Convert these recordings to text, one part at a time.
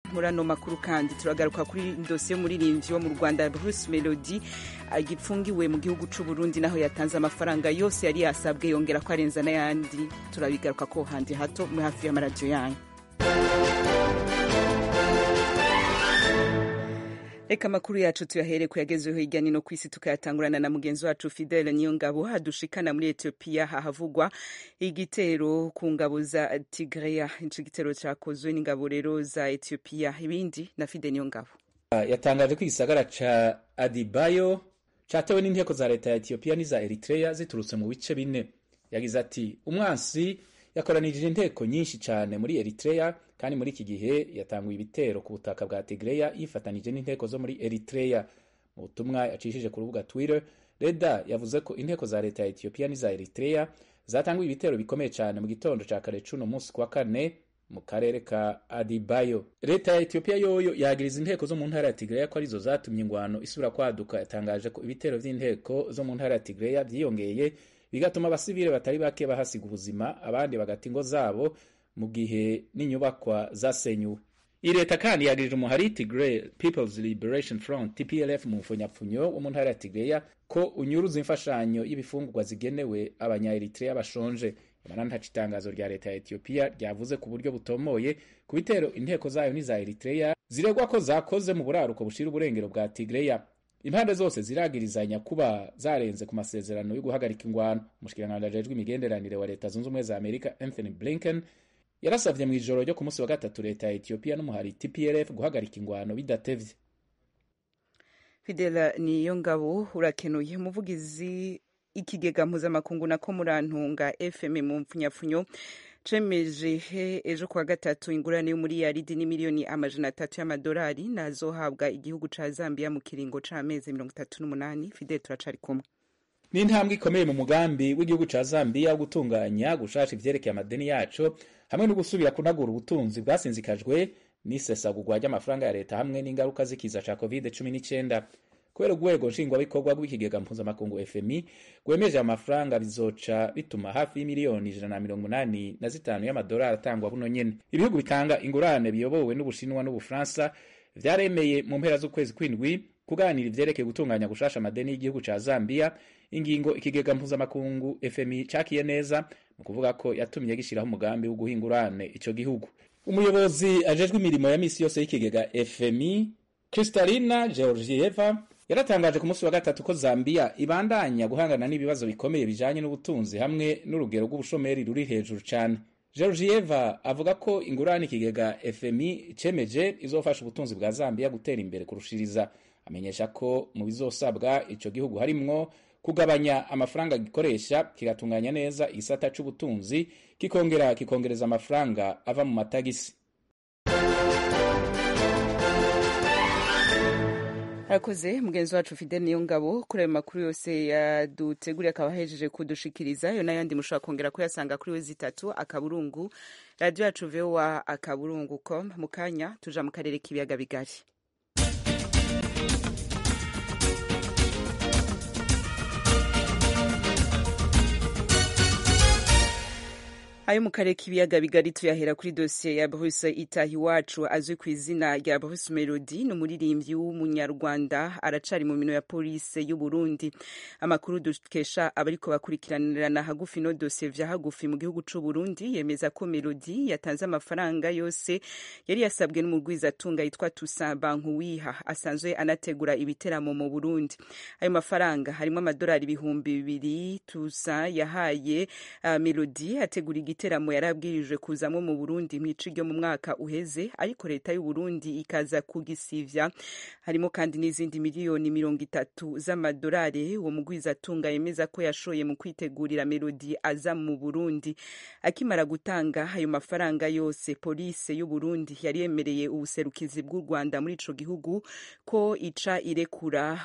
muri ano makuru kandi turagaruka kuri dosiye y'umuririmbyi wo mu rwanda bruce melody agipfungiwe mu gihugu cy'u burundi naho yatanze amafaranga yose yari yasabwe yongera ko arenza n'ayandi turabigaruka ko handi hato muri hafi y'amaradiyo yanyu reka amakuru yacu tuyahere kuyagezeho hirya no ku isi tukayatangurana na mugenzi wacu fidele niyo ngabo hadushikana muri etiyopiya hahavugwa igitero ku ngabo za tigreya ico gitero cakozwe n'ingabo rero za etiyopiya ibindi na fide niyo ngabo yatangaje ko igisagara ca adibayo catewe n'inteko za leta ya etiyopiya n'iza eritreya ziturutse mu bice bine yagize ati umwansi yakoranirije inteko nyinshi cyane muri eritreya kandi muri iki gihe yatanguye ibitero ku butaka bwa tigreya yifatanije n'inteko zo muri eritreya mu butumwa yacishije ku rubuga twitter reda yavuze ko inteko za leta ya etiyopiya n'iza eritreya zatanguye ibitero bikomeye cyane mu gitondo cya kare cuno munsi kwa kane mu karere ka adibayo leta ya etiyopiya yoyo yagiriza inteko zo mu ntara ya tigreya ko arizo zatumye ingwano isubira kwaduka yatangaje ko ibitero vy'inteko zo mu ntara ya tigreya vyiyongeye bigatuma abasivile batari bake bahasiga ubuzima abandi bagata ingo zabo mu gihe n'inyubakwa zasenyuwe iyi leta kandi yagirije umuhari tigray peoples liberation front tplf mu mfunyapfunyo wo mu ntara ya tigreya ko unyuruza imfashanyo y'ibifungurwa zigenewe abanya-eritrea bashonje nyamara ntaco itangazo rya leta ya etiyopiya ryavuze ku buryo butomoye ku bitero inteko zayo n'iza eritrea ziregwa ko zakoze mu buraruko bushira uburengero bwa tigreya impande zose ziragirizanya kuba zarenze ku masezerano yo guhagarika ingwano umushikiranganji ajejwe imigenderanire wa leta zunze ubumwe za amerika anthony blinken yarasavye mu ijoro ryo ku munsi wa gatatu leta ya etiyopiya n'umuhari tplf guhagarika ingwano bidatevye fidela niyo ngabo urakenuye umuvugizi ikigega mpuzamakungu nako murantunga fm mu mpfunyapfunyo cemeje ejo kuwa gatatu ingurane y'umuriyaridi n'imiliyoni amajana atatu y'amadolari nazohabwa igihugu ca zambia mu kiringo c'amezi mirongo itatu n'umunani fidel turacari kumwe ni intambwe ikomeye mu mugambi w'igihugu ca zambia wo gutunganya gushasha ivyerekeye amadeni yaco hamwe no gusubira kunagura ubutunzi bwasinzikajwe n'isesagurwa ry'amafaranga ya leta hamwe n'ingaruka z'ikiza ca covid cumi n'icenda kubera urwego nshingwabikorwa rw'ikigega mpuzamakungu fmi rwemeje amafaranga bizoca bituma hafi y'imiliyoni ijana na mirongo umunani na zitanu y'amadolari atangwa buno nyene ibihugu bitanga ingurane biyobowe n'ubushinwa n'ubufaransa vyaremeye mu mpera z'ukwezi kw'indwi kuganira ivyerekeye gutunganya gushasha amadeni y'igihugu ca zambia ingingo ikigega mpuzamakungu fmi cakiye neza mu kuvuga ko yatumye gishiraho umugambi wo guha ingurane ico gihugu umuyobozi ajejwe imirimo ya misi yose y'ikigega fmi kristalina georgieva yaratangaje ku munsi wa gatatu ko zambia ibandanya guhangana n'ibibazo bikomeye bijanye n'ubutunzi hamwe n'urugero rw'ubushomeri ruri hejuru cane georgieva avuga ko ingurane ikigega fmi cemeje izofasha ubutunzi bwa zambia gutera imbere kurushiriza amenyesha ko mu bizosabwa ico gihugu harimwo kugabanya amafaranga gikoresha kigatunganya neza igisata c'ubutunzi kikongera kikongereza amafaranga ava mu matagisi arakoze mugenzi wacu fidel niyo ngabo kuri ayo makuru yose yaduteguriye akaba ahejeje kudushikiriza yo n'ayandi mushobora kongera kuyasanga kuri we zitatu akaburungu radiyo yacu vowa akaburungu com mu kanya tuja mu karere k'ibiyaga bigari ayo mu karere k'ibiyaga bigari tuyahera kuri dosiye ya Bruce itaha iwacu azwi ku izina rya Bruce Melody ni umuririmbyi w'umunyarwanda aracari mu mino ya polisi y'u Burundi amakuru dukesha abariko bakurikiranirana hagufi no dosiye vya hagufi mu gihugu c'u Burundi yemeza ko Melody yatanze amafaranga yose yari yasabwe n'umugwizatunga yitwa Toussaint Bankuwiha asanzwe anategura ibiteramo mu Burundi ayo mafaranga harimo amadolari ibihumbi bibiri Toussaint yahaye uh, Melody ategura igiteramo yarabwirijwe kuzamwo mu Burundi mwici ryo mu mwaka uheze ariko leta y'u Burundi ikaza kugisivya harimo kandi n'izindi miliyoni mirongo itatu z'amadolari uwo mugwizatunga yemeza ko yashoye mu kwitegurira Melody aza mu Burundi akimara gutanga ayo mafaranga yose polisi y'u Burundi yari yemereye ubuserukizi bw'u Rwanda muri ico gihugu ko ica irekura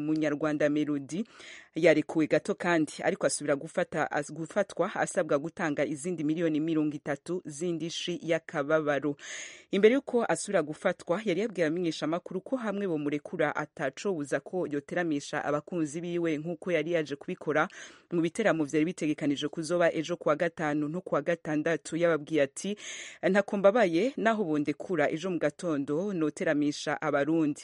umunyarwanda Melody yarekuwe gato kandi ariko asubira gufata gufatwa asabwa gutanga gutanga izindi miliyoni mirongo itatu z'indishi y'akababaro imbere y'uko asubira gufatwa yari yabwiye abamenyeshamakuru ko hamwe bomurekura atacobuza ko yoteramisha abakunzi biwe nk'uko yari yaje kubikora mu biteramo vyari bitegekanije kuzoba ejo kuwa gatanu no kuwa gatandatu yababwiye ati ntako mbabaye naho bondekura ejo mu gatondo noteramisha abarundi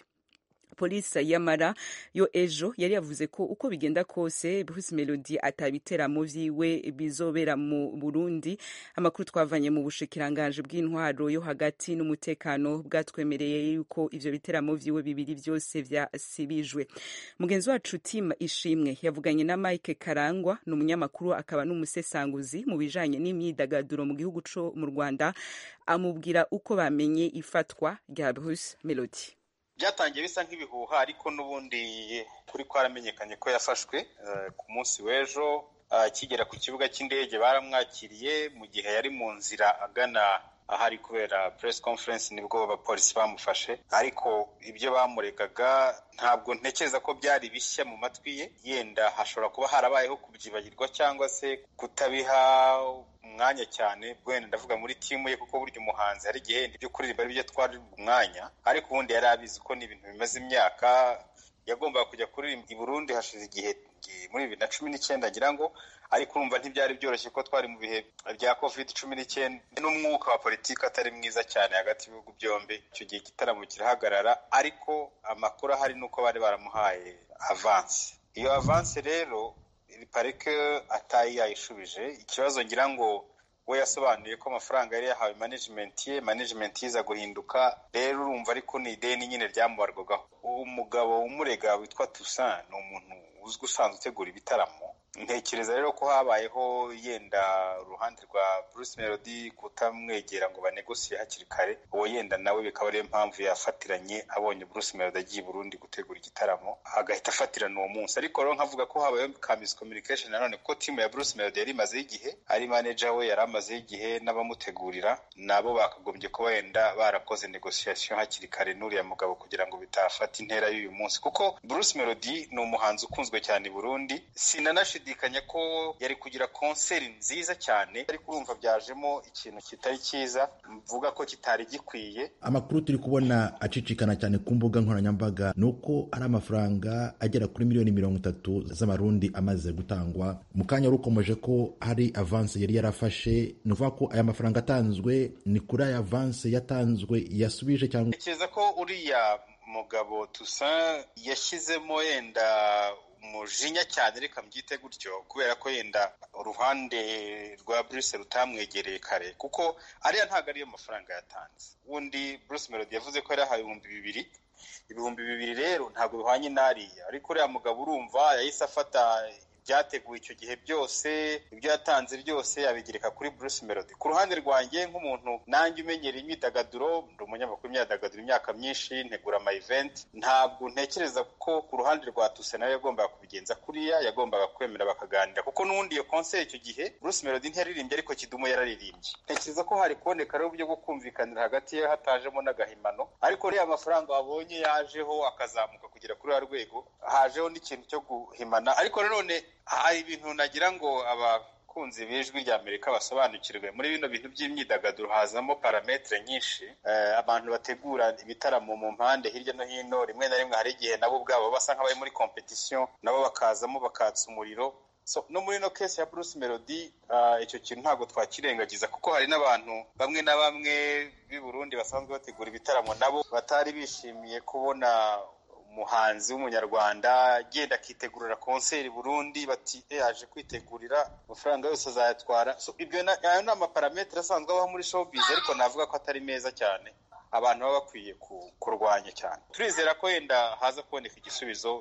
polisi yamara yo ejo yari yavuze ko uko bigenda kose Bruce Melody atabiteramo vyiwe bizobera mu Burundi amakuru twavanye mu bushikiranganje bw'intwaro yo hagati n'umutekano bwatwemereye yuko ivyo biteramo vyiwe bibiri vyose vyasibijwe mugenzi wacu Tim Ishimwe yavuganye na Mike Karangwa ni umunyamakuru akaba n'umusesanguzi mu bijanye n'imyidagaduro mu gihugu co mu Rwanda amubwira uko bamenye ifatwa rya Bruce Melody byatangiye bisa nk'ibihuha ariko n'ubundi kuri kwaramenyekanye ko yafashwe ku munsi w'ejo akigera ku kibuga cy'indege baramwakiriye mu gihe yari mu nzira agana ahari kubera press conference nibwo abapolisi bamufashe ariko ibyo bamuregaga ntabwo ntekereza ko byari bishya mu matwi ye yenda hashobora kuba harabayeho kubyibagirwa cyangwa se kutabiha umwanya cyane wenda ndavuga muri timu ye kuko burya umuhanzi hari igihe ibyo kuririmba ari byo twari umwanya ariko ubundi yari abizi ko ni ibintu bimaze imyaka yagombaga kujya kuririmba i Burundi hashize igihe muri bibiri na cumi n'icyenda ngira ngo ariko urumva ntibyari byoroshye ko twari mu bihe bya covid cumi n'icyenda n'umwuka wa politiki atari mwiza cyane hagati y'ibihugu byombi icyo gihe igitaramo kirahagarara ariko amakuru ahari ni uko bari baramuhaye avansi iyo avansi rero parike atayi yayishubije ikibazo ngira ngo we yasobanuye ko amafaranga yari yahawe management ye management yiza guhinduka rero urumva ariko ni ideni nyine ryamubarwagaho umugabo umurega witwa Toussaint ni umuntu uzwi usanzwe utegura ibitaramo ntekereza rero ko habayeho yenda uruhande rwa Bruce Melody kutamwegera ngo banegosiye hakiri kare uwo yenda nawe bikaba ariyo mpamvu yafatiranye abonye Bruce Melody agiye Burundi gutegura igitaramo agahita afatirana uwo munsi ariko rero nkavuga ko habayeho ka miscommunication nanone kuko timu ya Bruce Melody yari imazeho igihe ari manager we yari amazeho igihe n'abamutegurira nabo bakagombye kuba wenda barakoze negotiation hakiri kare n'uriya mugabo kugira ngo bitafata intera y'uyu munsi kuko Bruce Melody ni umuhanzi ukunzwe cyane i Burundi sinanashidikanya ndashidikanya ko yari kugira konseri nziza cyane ariko urumva byajemo ikintu kitari cyiza mvuga ko kitari gikwiye amakuru turi kubona acicikana cyane ku mbuga nkoranyambaga ni uko ari amafaranga agera kuri miliyoni mirongo itatu z'amarundi amaze gutangwa mu kanya rukomeje ko hari avanse yari yarafashe ni ukuvuga ko aya mafaranga atanzwe ni kuri aya avanse yatanzwe yasubije cyangwa ntekereza ko uriya mugabo Toussaint yashyizemo yenda umujinya cyane reka mbyite gutyo kubera ko yenda uruhande rwa Bruce rutamwegereye kare kuko ariya ntabwo ariyo mafaranga yatanze ubundi Bruce Melody yavuze ko yari yahawe ibihumbi bibiri ibihumbi bibiri rero ntabwo bihwanye n'ariya ariko uriya mugabo urumva yahise afata byateguwe icyo gihe byose ibyo yatanze byose abigereka kuri Bruce Melody ku ruhande rwanjye nk'umuntu nanjye umenyera imyidagaduro ndi umunyamakuru imyidagaduro imyaka myinshi ntegura ama event ntabwo ntekereza ko ku ruhande rwa Tuse nawe yagombaga kubigenza kuriya yagombaga kwemera bakaganira kuko n'ubundi iyo concert icyo gihe Bruce Melody ntiyaririmbye ariko Kidumu yararirimbye ntekereza ko hari kuboneka rero uburyo bwo kumvikanira hagati ye hatajemo n'agahimano ariko rero amafaranga wabonye yajeho akazamuka kugera kuri ya rwego hajeho n'ikintu cyo guhimana ariko nanone hari ibintu nagira ngo abakunzi b'ijwi rya amerika basobanukirwe muri bino bintu by'imyidagaduro hazamo parametere nyinshi abantu bategura ibitaramo mu mpande hirya no hino rimwe na rimwe hari igihe nabo ubwabo basa nk'abari muri kompetisiyo nabo bakazamo bakatsa umuriro no muri ino kesi ya Bruce Melody icyo kintu ntabwo twakirengagiza kuko hari n'abantu bamwe na bamwe b'i Burundi basanzwe bategura ibitaramo nabo batari bishimiye kubona umuhanzi w'umunyarwanda agenda akitegurira konseri Burundi bati yaje kwitegurira amafaranga yose azayatwara so ibyo ayo ni amaparametere asanzwe abaho muri showbiz ariko navuga ko atari meza cyane abantu baba bakwiye kurwanya cyane turizera ko wenda haza kuboneka igisubizo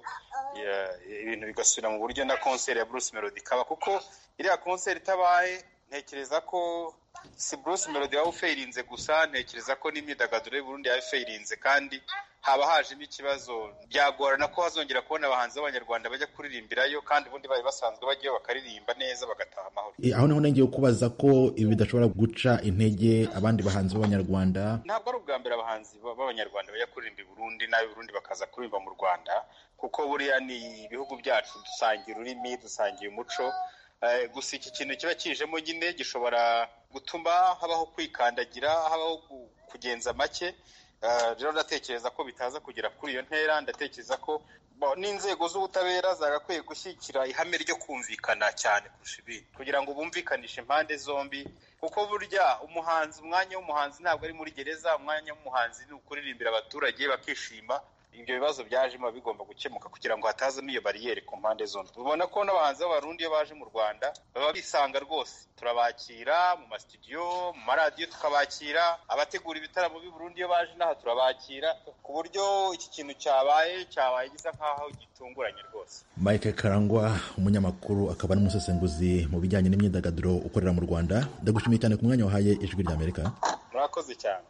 ibintu bigasubira mu buryo na konseri ya Bruce Melody ikaba kuko iriya konseri itabaye ntekereza ko si Bruce Melody waba ufeirinze gusa ntekereza ko n'imyidagaduro y'Uburundi yaba ifeirinze kandi haba hajemo ikibazo byagorana ko hazongera kubona abahanzi b'abanyarwanda bajya kuririmbirayo kandi ubundi bari basanzwe bajyayo bakaririmba neza bagataha amahoro aho niho nongeye kubaza ko ibi bidashobora guca intege abandi bahanzi b'abanyarwanda ntabwo ari ubwa mbere abahanzi b'abanyarwanda bajya kuririmba i Burundi n'ab'i Burundi bakaza kuririmba mu Rwanda kuko buriya ni ibihugu byacu dusangiye ururimi dusangiye umuco gusa iki kintu kiba kijemo nyine gishobora gutuma habaho kwikandagira habaho kugenza make rero ndatekereza ko bitaza kugera kuri iyo ntera ndatekereza ko n'inzego z'ubutabera zagakwiye gushyigikira ihame ryo kumvikana cyane kurusha ibindi kugira ngo bumvikanishe impande zombi kuko burya umuhanzi umwanya w'umuhanzi ntabwo ari muri gereza umwanya w'umuhanzi ni ukuririmbira abaturage bakishima ibyo bibazo byajemo bigomba gukemuka kugira ngo hatazamo iyo bariyeri ku mpande zombi ubona ko n'abahanzi b'abarundi iyo baje mu rwanda baba bisanga rwose turabakira mu masitudiyo mu maradiyo tukabakira abategura ibitaramo b'i Burundi iyo baje n'aha turabakira ku buryo iki kintu cyabaye cyabaye gisa nk'aho gitunguranye rwose mike karangwa umunyamakuru akaba n'umusesenguzi mu bijyanye n'imyidagaduro ukorera mu rwanda ndagushimiye cyane ku mwanya wahaye ijwi ry'amerika murakoze cyane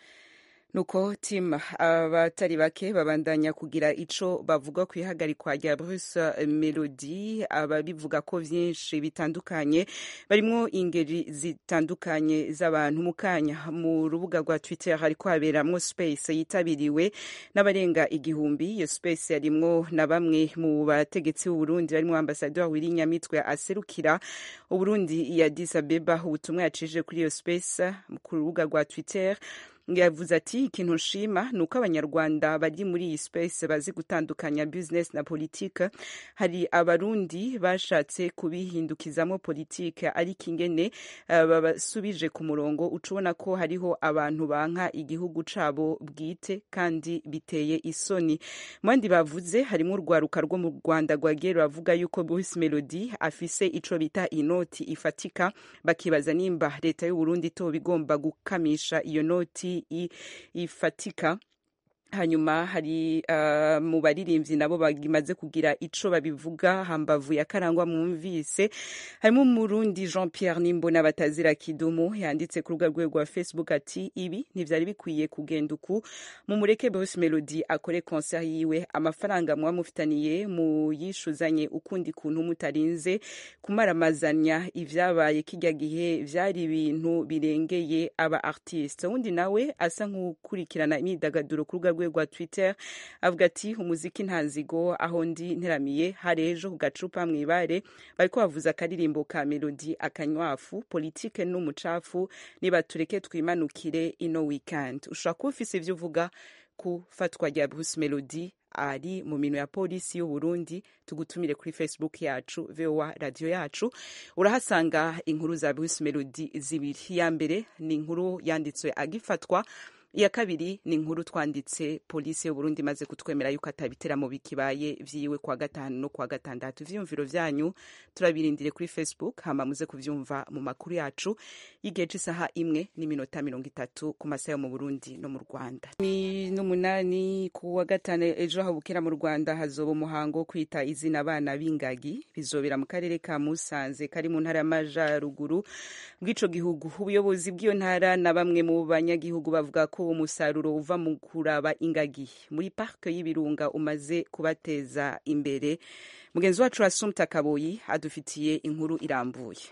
nuko tim abatari bake babandanya kugira ico bavuga ku ihagarikwa rya Bruce Melody ababivuga ko vyinshi bitandukanye barimwo ingeri zitandukanye z'abantu mu kanya mu rubuga rwa Twitter hariko haberamwo space yitabiriwe n'abarenga igihumbi iyo space yarimwo na bamwe mu bategetsi b'u Burundi barimwo ambassadeur Willy Nyamitwe aserukira u Burundi ya Addis Abeba ubutumwa yacishije kuri iyo space ku rubuga rwa Twitter yavuze ati ikintu nshima ni uko abanyarwanda bari muri iyi space bazi gutandukanya business na politike hari abarundi bashatse kubihindukizamo politike ariko ingene uh, babasubije ku murongo ucubona ko hariho abantu banka igihugu cabo bwite kandi biteye isoni mu bandi bavuze harimo urwaruka rwo mu rwanda rwagiye ruravuga yuko Bruce Melody afise ico bita inoti ifatika bakibaza nimba leta y'u Burundi toba igomba gukamisha iyo noti ifatika hanyuma hari uh, mu baririmbyi nabo bagimaze kugira ico babivuga hambavu ya karangwa mwumvise harimo umurundi Jean Pierre Nimbona batazira kidumu yanditse ku rubuga rwe rwa Facebook ati ibi ntivyari bikwiye kugenda uku mu mureke Bruce Melody akore concert yiwe amafaranga mwa mufitaniye mu yishuzanye ukundi kuntu mutarinze kumaramazanya ivyabaye kijya gihe vyari ibintu birengeye aba artiste wundi nawe asa nk'ukurikirana imyidagaduro ku rubuga rwe rwa Twitter avuga ati umuziki nta nzigo aho ndi nteramiye hari ejo ku gacupa mw'ibare bariko bavuza akaririmbo ka melodi akanywafu politike n'umucafu niba tureke twimanukire ino weekend ushobora kuba ufise ivyo uvuga ku fatwa rya Bruce Melody ari mu minwe ya polisi y'u Burundi tugutumire kuri Facebook yacu VOA radio yacu urahasanga inkuru za Bruce Melody zibiri ya mbere ni inkuru yanditswe agifatwa iya kabiri ni inkuru twanditse polisi y'uburundi imaze kutwemera yuko atabiteramo bikibaye vyiwe kwa gatanu no kwa gatandatu ivyiyumviro vyanyu turabirindire kuri facebook hama muze kuvyumva mu makuru yacu y'igihe c'isaha imwe n'iminota mirongo itatu ku masaha yo mu burundi no mu rwanda ni n'umunani ku wa gatanu ejo habukera mu rwanda hazoba umuhango wo kwita izina abana b'ingagi bizobera mu karere ka musanze kari mu ntara y'amajaruguru bw'ico gihugu ubuyobozi bw'iyo ntara na bamwe mu banyagihugu bavuga ko umusaruro uva mu kuraba ingagi muri parike y'ibirunga umaze kubateza imbere mugenzi wacu asumta kaboyi adufitiye inkuru irambuye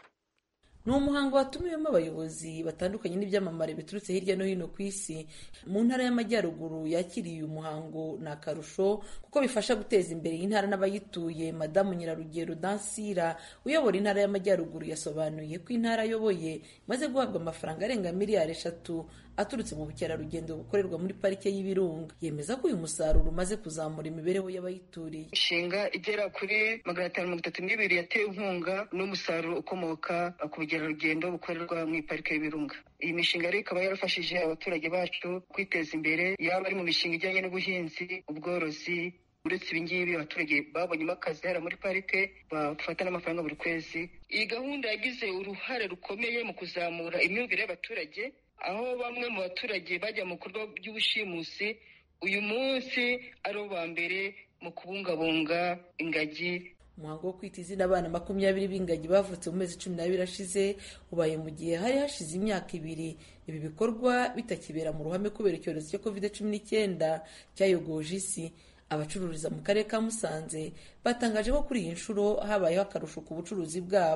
ni umuhango watumiwemo abayobozi batandukanye n'ibyamamare biturutse hirya no hino ku isi mu ntara y'amajyaruguru yakiriye uyu muhango ni akarusho kuko bifasha guteza imbere iyi ntara n'abayituye madamu nyirarugero dansira uyobora intara y'amajyaruguru yasobanuye ko intara ayoboye imaze guhabwa amafaranga arenga miliyari eshatu aturutse mu bukerarugendo bukorerwa muri parike y'ibirunga yemeza ko uyu musaruro umaze kuzamura imibereho y'abayituriye inshinga igera kuri magana atanu mirongo itatu n'ibiri yatewe inkunga n'umusaruro ukomoka ku bukerarugendo bukorerwa mu iparike y'ibirunga iyi mishinga rero ikaba yarafashije abaturage bacu kwiteza imbere yaba ari mu mishinga ijyanye n'ubuhinzi ubworozi uretse ibingibi abaturage babonyemo akazi hariya muri parike bafata n'amafaranga buri kwezi iyi gahunda yagize uruhare rukomeye mu kuzamura imyumvire y'abaturage aho bamwe mu baturage bajya mu bikorwa by'ubushimusi uyu munsi ari bo ba mbere mu kubungabunga ingagi umuhango wo kwita izina abana makumyabiri b'ingagi bavutse mu mezi cumi n'abiri ashize ubaye mu gihe hari hashize imyaka ibiri ibi bikorwa bitakibera mu ruhame kubera icyorezo cya covid cumi n'icyenda cyayogoje isi abacururiza mu karere ka musanze batangaje ko kuri iyi nshuro habayeho akarusho ku bucuruzi bwabo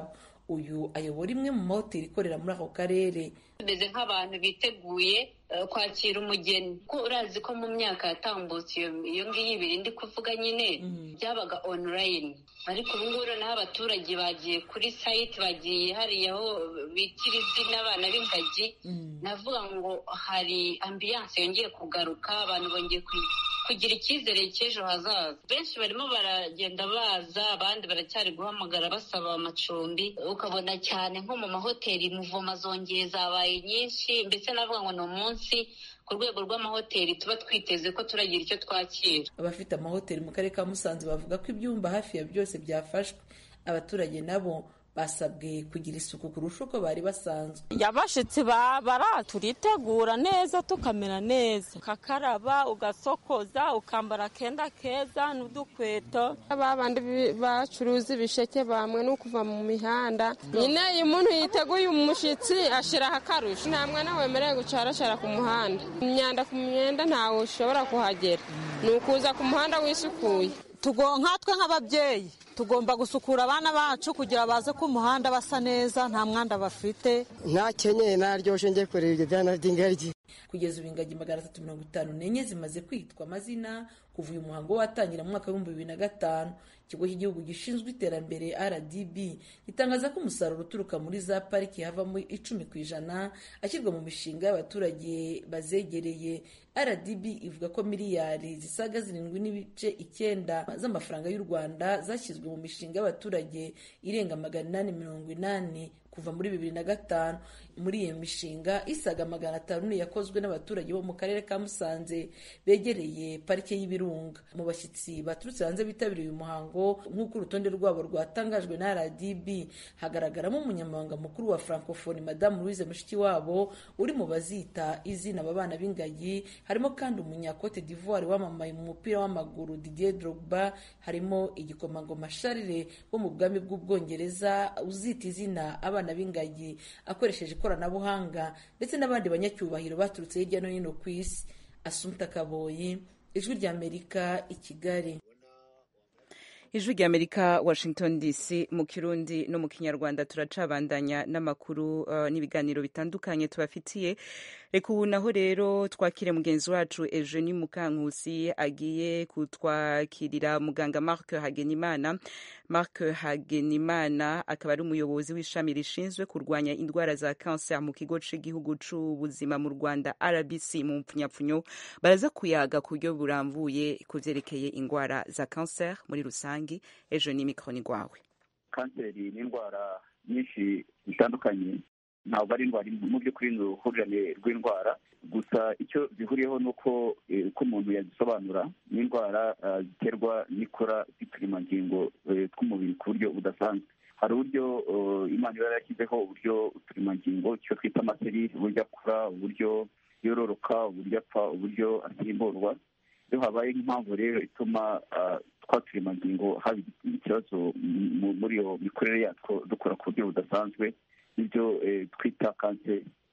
uyu ayobora imwe mu mahoteli ikorera muri ako karere tumeze nk'abantu biteguye kwakira umugeni ko urazi ko mu myaka yatambutse iyo ngiyo ibiri ndi kuvuga nyine byabaga online ariko ubu ngubu noneho abaturage bagiye kuri sayiti bagiye hariya aho bitira izina abana b'ingagi navuga ngo hari ambiyanse yongeye kugaruka abantu bongeye kugira icyizere cy'ejo hazaza benshi barimo baragenda baza abandi baracyari guhamagara basaba amacumbi ukabona cyane nko mu mahoteli muvoma zongeye zabaye nyinshi mbese navuga ngo ni umunsi ku rwego rw'amahoteli tuba twiteze ko turagira icyo twakira abafite amahoteli mu karere ka musanze bavuga ko ibyumba hafi ya byose byafashwe abaturage nabo basabwe kugira isuku kurusha uko bari basanzwe abashitsi bara turitegura neza tukamera neza ukakaraba ugasokoza ukambara akenda keza n'udukweto babandi bacuruza ibisheke bamwe no kuva mu mihanda nyine iyo umuntu yiteguye umushyitsi ashyiraho akarusho nta mwana wemerewe gucaracara ku muhanda imyanda ku myenda ntawe ushobora kuhagera ni ukuza ku muhanda wisukuye nkatwe nk'ababyeyi tugomba gusukura abana bacu kugira baze ku muhanda basa neza nta mwanda bafite ntakenyeye naryoshye njye kureba ibyo byana by'ingagi kugeza ubu ingagi magana atatu mirongo itanu n'enye zimaze kwitwa amazina kuva uyu muhango watangira mu mwaka w'ibihumbi bibiri na gatanu ikigo cy'igihugu gishinzwe iterambere rdb gitangaza ko umusaruro uturuka muri za pariki havamo icumi ku ijana ashyirwa mu mishinga y'abaturage bazegereye rdb ivuga ko miliyari zisaga zirindwi n'ibice icyenda z'amafaranga y'u rwanda zashyizwe mu mishinga y'abaturage irenga magana inani mirongo inani kuva muri bibiri na gatanu muri iyo mishinga isaga magana atanu yakozwe n'abaturage bo mu karere ka musanze begereye parike y'ibirunga mu bashyitsi baturutse hanze bitabiriye uyu muhango nk'uko urutonde rwabo rwatangajwe na rdb hagaragaramo umunyamabanga mukuru wa francophonie madamu louise mushikiwabo uri mu bazita izina aba bana b'ingagi harimo kandi umunyakote d'ivoire wamamaye mu mupira w'amaguru didier drogba harimo igikomangoma charles wo mu bwami bw'ubwongereza uzita izina abana b'ingagi akoresheje ikoranabuhanga ndetse n'abandi banyacyubahiro baturutse hirya no hino ku isi asumta kaboyi ijwi ry'amerika i kigali ijwi ry'amerika washington dc mu kirundi no mu kinyarwanda turacabandanya n'amakuru uh, n'ibiganiro bitandukanye tubafitiye reka ubu naho rero twakire mugenzi wacu eugenie mukankusi agiye kutwakirira muganga mark hagenimana mark hagenimana akaba ari umuyobozi w'ishami rishinzwe kurwanya indwara za kanser mu kigo cy'igihugu cy'ubuzima mu rwanda rbc mu mpfunyapfunyo baraza kuyaga ku buryo burambuye ku byerekeye indwara za kanser muri rusange ejo ni mikoro rwawe kanseri ni indwara nyinshi zitandukanye ntabwo ari indwara mu by'ukuri ni uruhurirane rw'indwara gusa icyo zihuriyeho ni uko uko umuntu yazisobanura ni indwara ziterwa n'ikora ry'uturemangingo tw'umubiri ku buryo budasanzwe hari uburyo imana iba yarashyizeho uburyo uturemangingo icyo twita amaseri uburyo akura uburyo yororoka uburyo apfa uburyo asimburwa iyo habaye nk'impamvu rero ituma twa turemangingo haba ikibazo muri iyo mikorere yatwo dukora ku buryo budasanzwe nibyo twita kanseri